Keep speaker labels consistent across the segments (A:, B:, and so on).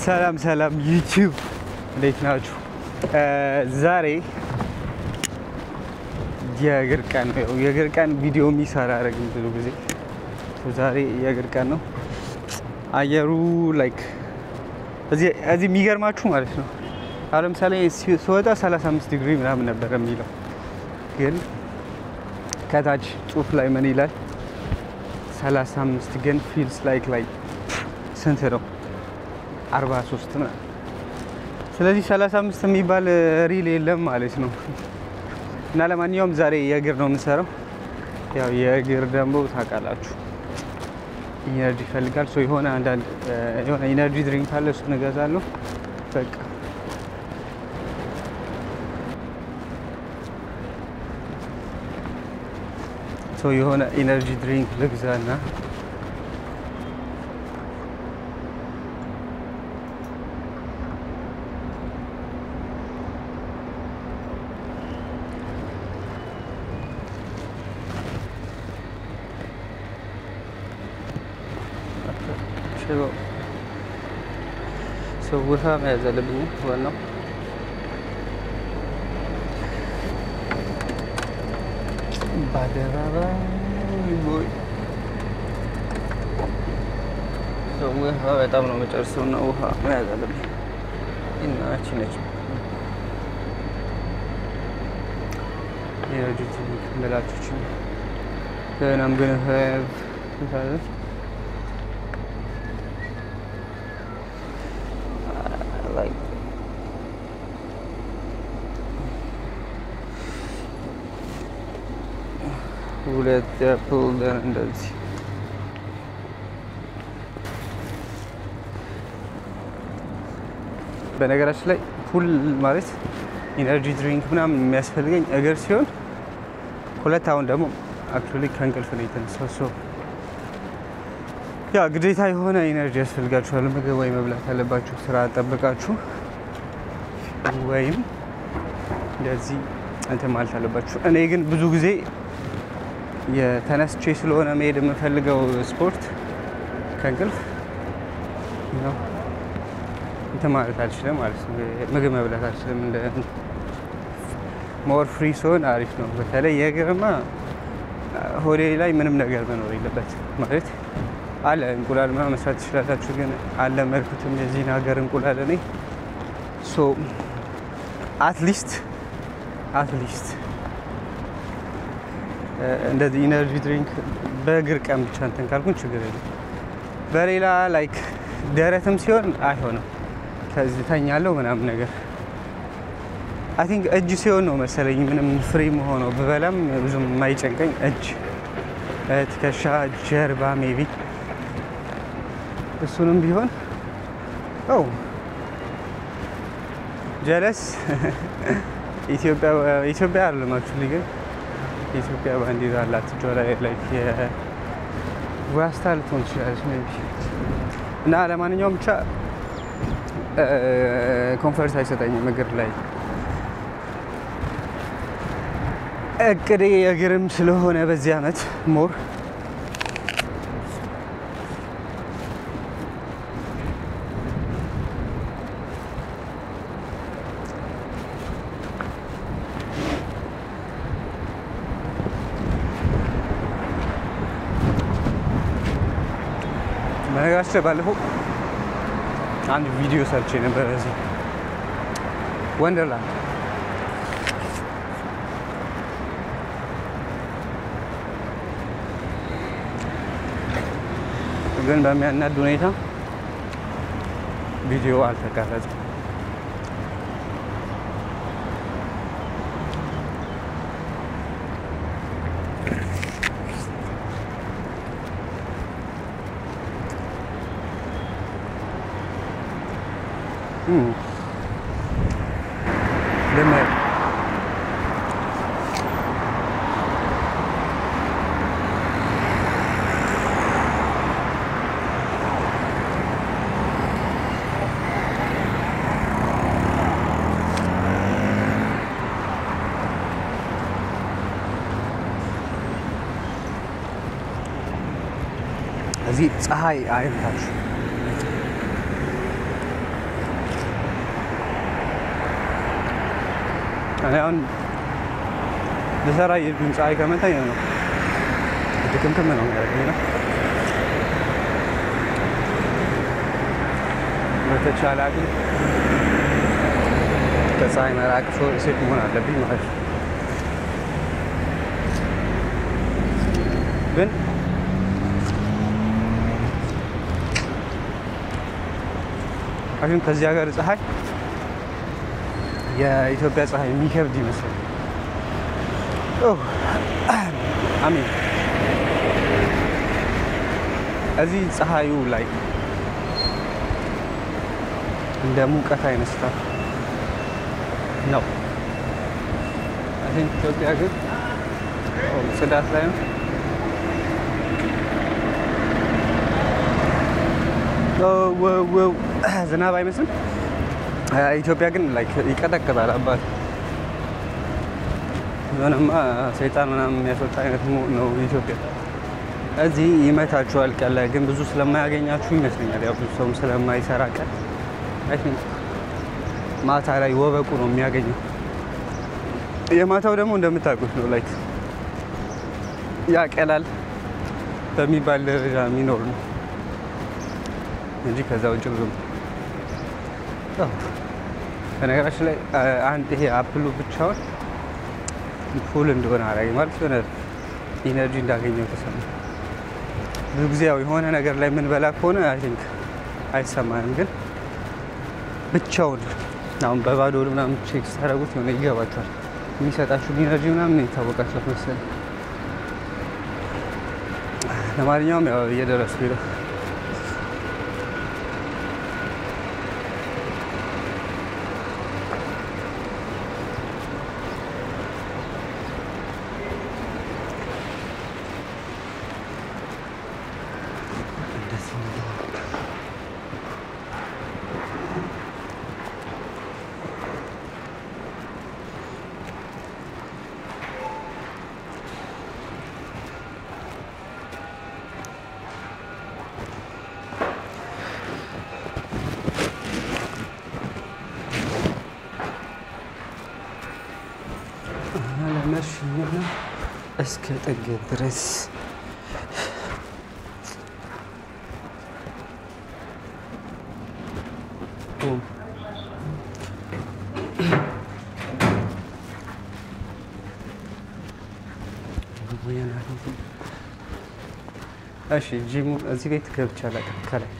A: ሰላም ሰላም ዩቲዩብ እንዴት ናችሁ? ዛሬ የእግር ቀን ነው። ያው የእግር ቀን ቪዲዮ የሚሰራ አረግም ብዙ ጊዜ ዛሬ የእግር ቀን ነው። አየሩ ላይክ እዚህ የሚገርማችሁ ማለት ነው። አሁን ለምሳሌ ስወጣ 35 ዲግሪ ምናምን ነበር የሚለው ግን ከታች ጽሁፍ ላይ ምን ይላል? 35 ግን ፊልስ ላይክ ላይ ስንት ነው? 43 ምናምን። ስለዚህ 35 የሚባል ሪል የለም ማለት ነው። እና ለማንኛውም ዛሬ የእግር ነው የምንሰራው። ያው የእግር ደግሞ ታውቃላችሁ ኢነርጂ ይፈልጋል። ሶ የሆነ አንዳንድ የሆነ ኢነርጂ ድሪንክ ካለ እሱን እገዛለሁ። በቃ ሶ የሆነ ኢነርጂ ድሪንክ ልግዛና ሰው ውሃ መያዝ አለብኝ። ዋናው በአደባባይ ቦይ ሰው ውሃ በጣም ነው መጨረሰው እና ውሃ መያዝ አለብኝ። እናቺ ነች የረጅት ምላቶችን then I'm gonna have like ሁለት ያፕል ደን እንደዚህ በነገራችን ላይ ፑል ማለት ኢነርጂ ድሪንክ ምናምን የሚያስፈልገኝ እግር ሲሆን ሁለት አሁን ደግሞ አክቹዋሊ ከእንቅልፍ ነው የተነሳው ሶ ያ ግዴታ የሆነ ኢነርጂ ያስፈልጋችኋል። ምግብ ወይ መብላት ያለባችሁ ስራ ጠብቃችሁ ወይም እንደዚህ እንትን ማለት አለባችሁ። እኔ ግን ብዙ ጊዜ የተነስቼ ስለሆነ መሄድ የምፈልገው ስፖርት ከእንቅልፍ ነው እንትን ማለት አልችልም ማለት ነው። ምግብ መብላት አልችልም። እንደ ሞር ፍሪ ሲሆን አሪፍ ነው። በተለይ የእግርማ ሆዴ ላይ ምንም ነገር መኖር የለበት ማለት አለ እንቁላል ምናምን መስራት ትችላላችሁ፣ ግን አልለመድኩትም የዚህን ሀገር እንቁላል እኔ ሶ አትሊስት አትሊስት እንደዚህ ኢነርጂ ድሪንክ በእግር ቀን ብቻ እንትን ካልኩን ችግር የለም። በሌላ ላይክ ደረትም ሲሆን አይሆንም። ከዚህ ተኛለሁ ምናምን ነገር አይ ቲንክ እጅ ሲሆን ነው መሰለኝ ምንም ፍሪ መሆነው ብበላም ብዙም የማይጨንቀኝ እጅ፣ ትከሻ፣ ጀርባ ሜቢ እሱንም ቢሆን ው ጀለስ ኢትዮጵያ አይደለም አክቹዋሊ ግን የኢትዮጵያ ባንዲራ አላት እጇ ላይ ላይክ የዋስታ ልትሆን ትችላለች ሜይ ቢ እና ለማንኛውም ብቻ ኮንፈርት አይሰጠኝም እግር ላይ እቅዴ የእግርም ስለሆነ በዚህ አመት ሞር በነገራችን ላይ ባለፈው አንድ ቪዲዮ ሰርቼ ነበር እዚህ ወንደርላንድ ግን በሚያናድ ሁኔታ ቪዲዮ አልተቀረጸም። ልምር እዚህ ፀሐይ አይምታችሁ። እኔ አሁን ልሰራ የሄድኩኝ ፀሐይ ከመታኝ ነው ድክምክም ነው የሚያደርገኝ ነው። በተቻለ አቅም ከፀሐይ መራቅ ሴት መሆን አለብኝ ማለት ነው። ግን አሁን ከዚህ ሀገር ፀሐይ የኢትዮጵያ ፀሐይ የሚከብድ ይመስላል። አሚን እዚህ ፀሐዩ ላይ እንደ ሙቀት አይነት ስታፍ ነው። አይ ቲንክ ኢትዮጵያ ግን ጽዳት ላይ ነው። ዝናብ አይመስልም። ኢትዮጵያ ግን ላይክ ይቀጠቅጣል። አባት የሆነማ ሰይጣን ምናምን የሚያስወጣ አይነት ነው ኢትዮጵያ። እዚህ ይመታችኋል ቀን ላይ ግን ብዙ ስለማያገኛችሁ ይመስለኛል። ያው ብዙ ሰውም ስለማይሰራ ቀን አይ ቲንክ ማታ ላይ ወበቁ ነው የሚያገኘው። የማታው ደግሞ እንደምታውቁት ነው ላይክ ያቀላል በሚባል ደረጃ የሚኖር ነው እንጂ ከዛ ውጭ ብዙም በነገራችን ላይ አንድ ይሄ አፕሉ ብቻውን ፉል እንደሆነ አደረገኝ ማለት የሆነ ኢነርጂ እንዳገኘው ተሰማ። ብዙ ጊዜ ያው የሆነ ነገር ላይ የምንበላ ከሆነ አይ ቲንክ አይሰማንም፣ ግን ብቻውን አሁን በባዶ ምናምን ቼክ ስታደርጉት የሆነ ይገባቸዋል። የሚሰጣችሁ ኢነርጂ ምናምን ይታወቃቸዋል መሰለኝ። ለማንኛውም ያው እየደረሱ ነው። ለመሽኝና እስከ ጥግ ድረስ እሺ ጂሙ እዚህ ቤት ገብቼ አላውቅም። ከላይ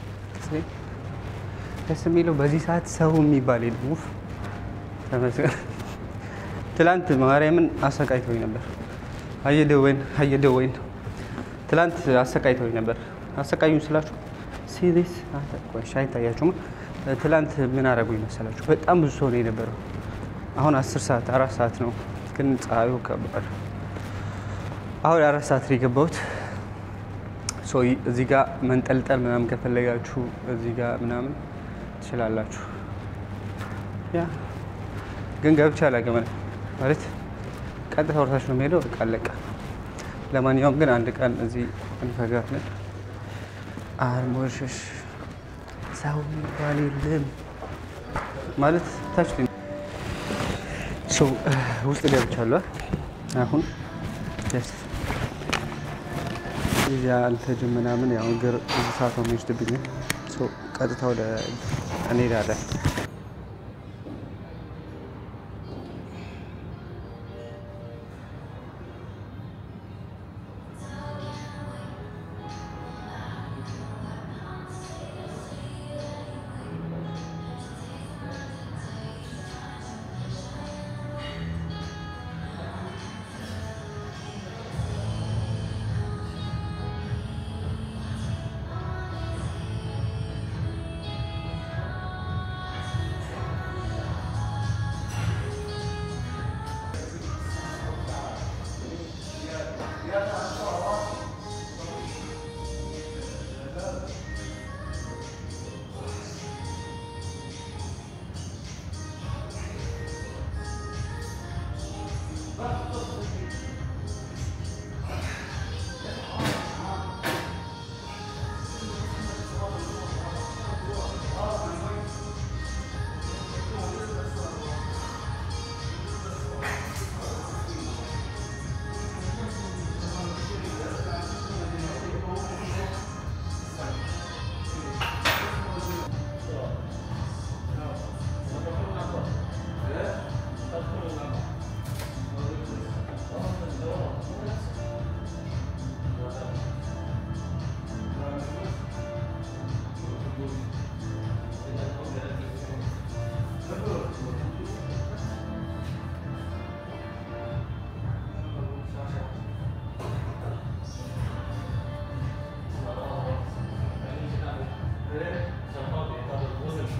A: ደስ የሚለው በዚህ ሰዓት ሰው የሚባል የለም። ውፍ ተመስገን። ትላንት ማርያምን አሰቃይተውኝ ነበር። አየደወይን አየደወይን ትላንት አሰቃይተውኝ ነበር። አሰቃዩኝ ስላችሁ ሲሪስ አይታያችሁም። ትላንት ምን አደረጉኝ መሰላችሁ? በጣም ብዙ ሰው ነው የነበረው። አሁን አስር ሰዓት አራት ሰዓት ነው፣ ግን ፀሐዩ ከባድ። አሁን አራት ሰዓት ነው የገባሁት። እዚህ ጋር መንጠልጠል ምናምን ከፈለጋችሁ እዚህ ጋር ምናምን ትችላላችሁ። ያ ግን ገብቼ አላውቅም ማለት ቀጥታ ወርታችሁ ነው የሚሄደው። በቃ አለቀ። ለማንኛውም ግን አንድ ቀን እዚህ እንፈጋለን። አርሞሽሽ ሰው የሚባል የለም ማለት ታች ውስጥ ገብቻለሁ። አሁን ስ እዚያ አልተጅም ምናምን ያው እግር ብዙ ሰዓት ነው የሚወስድብኝ። ቀጥታ ወደ እንሄዳለን።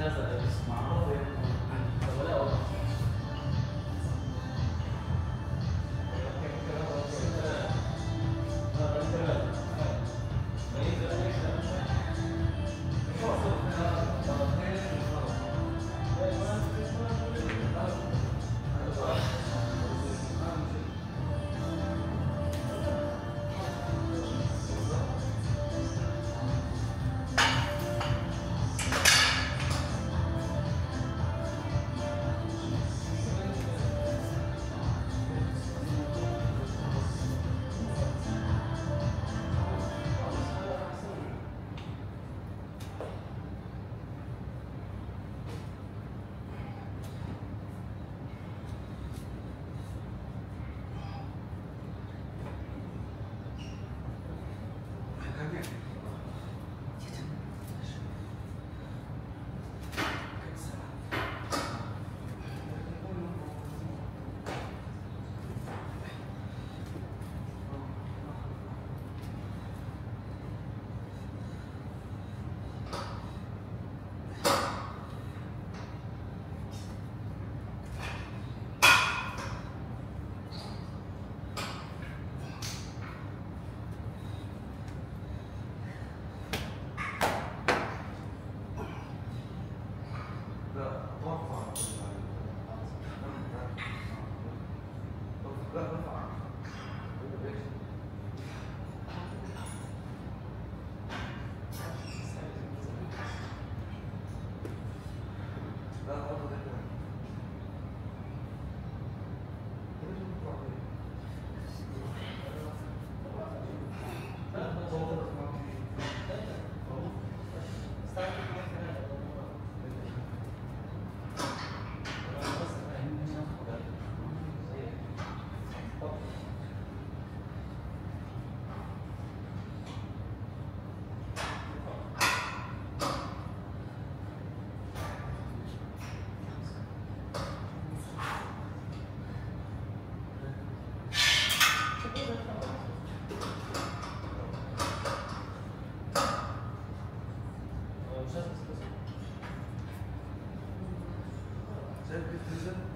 B: Sen bitirdin.